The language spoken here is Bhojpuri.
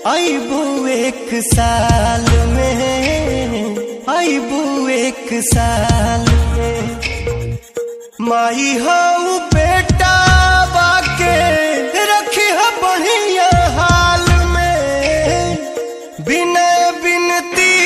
आईबू एक साल में आईबू एक साल में माई हऊ बेटा बाके रखी है बढ़िया हाल में बिना बिनती